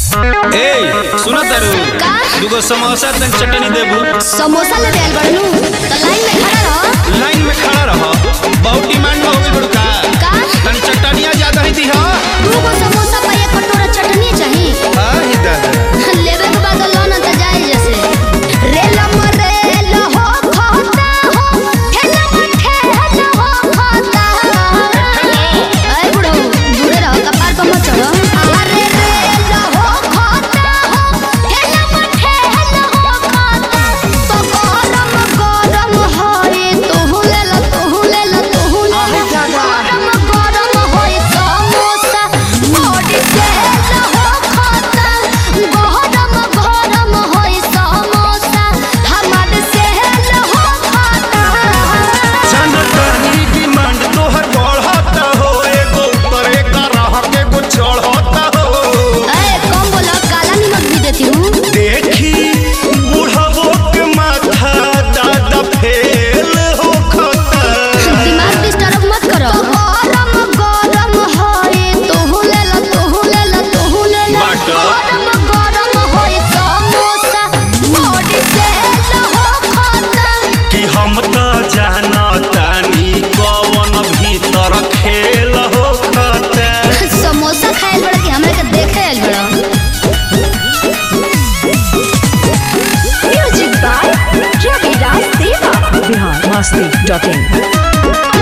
ए सुना तारू का? दुगो समोसा तन चटनी देबू समोसा ले देल बड़नू तो लाइन में खड़ा रहो लाइन में खड़ा रह बहुत डिमांड हो गई बड़का का तन चटनिया ज्यादा ही दी हा दू गो समोसा पर एक कटोरा चटनी चाहिए हां ही दादा लेवे के बाद लो ना त जाए जैसे रेल मरेल हो खाता हो ठेला ठेल हो खाता ऐ बुढ़ो दूरे रहो कपार पर मत चढ़ो अरे रेल हो खाता हो ठेला ठेल हो खाता तो गरम गरम होए तू ले ला तू ले ला तू ले ला गरम गरम होए समोसा बॉडी तेल हो खाता गरम गरम होए समोसा हमार सेल हो खाता जनतनी डिमांड तोहर बढ़ता हो एगो ऊपर एक रह के गो चढ़ता हो ए कम बोला काला नमक भी देती हूँ देखी बुढ़ावो के माथा दादा फेल हो खता दिमाग डिस्टर्ब मत करो गरम गरम होए तू ले ला तू ले ला तू ले ला बाटा। गरम गरम होए समोसा बॉडी तेल हो खाता कि हम तो जानतानी कवन भीतर खेल हो खता समोसा खाए बड़ा कि हमरा के देखे आइल बड़ा Music by Ravi Raj Deva. biharmasti.in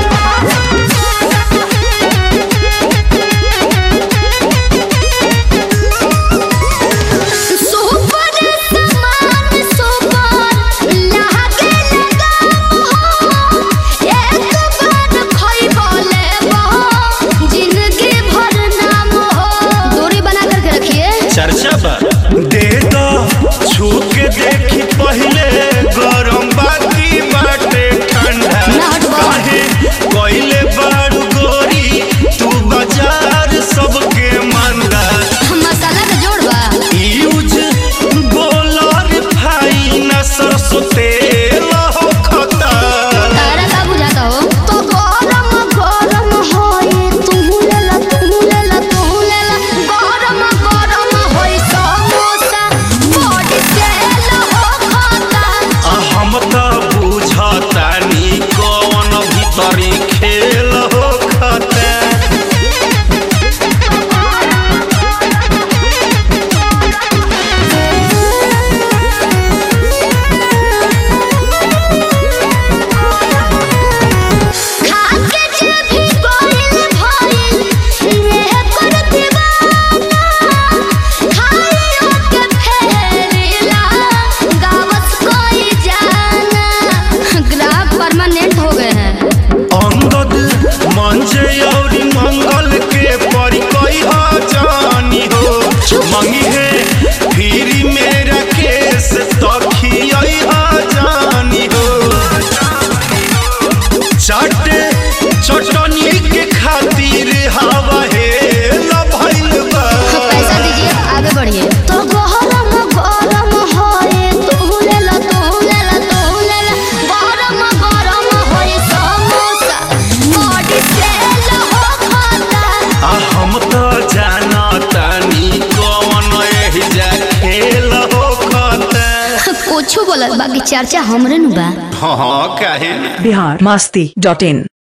super समान सुपर लागे लगा हो एक बार खइबो लेबो जिंदगी भर नाम हो दूरी बना करके रखिए चर्चा बा दे दो छू के देखी पहले गरम बाकी बाटे ठंडा ना हटवा। काहे कोइले बारू गोरी तू बाजार सबके मंदा मसाला का जोड़ बा यूज बोलर फाइन सरसों तेल हो खता तारा का बुझाता हो तो गरम गरम होए तू ले ला तू ले ला तू ले ला गरम गरम होए समोसा बॉडी तेल हो खाता आ हम तो बुझतानी कौन भीतरी खेल हो खता खाके जे भी गोइल भइल ये कर दीवाना खाइयो के फेरिला गावत कोई जाना ग्राहक परमानेंट हो गए हैं अंगद मंजे और मंगल के परिकई ह जानी हो मंगी है फिर मेरा केस तखियई ह जानी हो चाटे चटनी के खातिर हवा हे लभइल बा पैसा दीजिए आगे बढ़िए तो गरम गरम होए तू ले ला तू ले ला तू ले ला गरम गरम होए समोसा बॉडी तेल हो खाता आ हम तो जानतानी कौन एही जा खेल हो खता कुछ बोलत बाकी चर्चा हमरे नु बा हाँ काहे ना biharmasti.in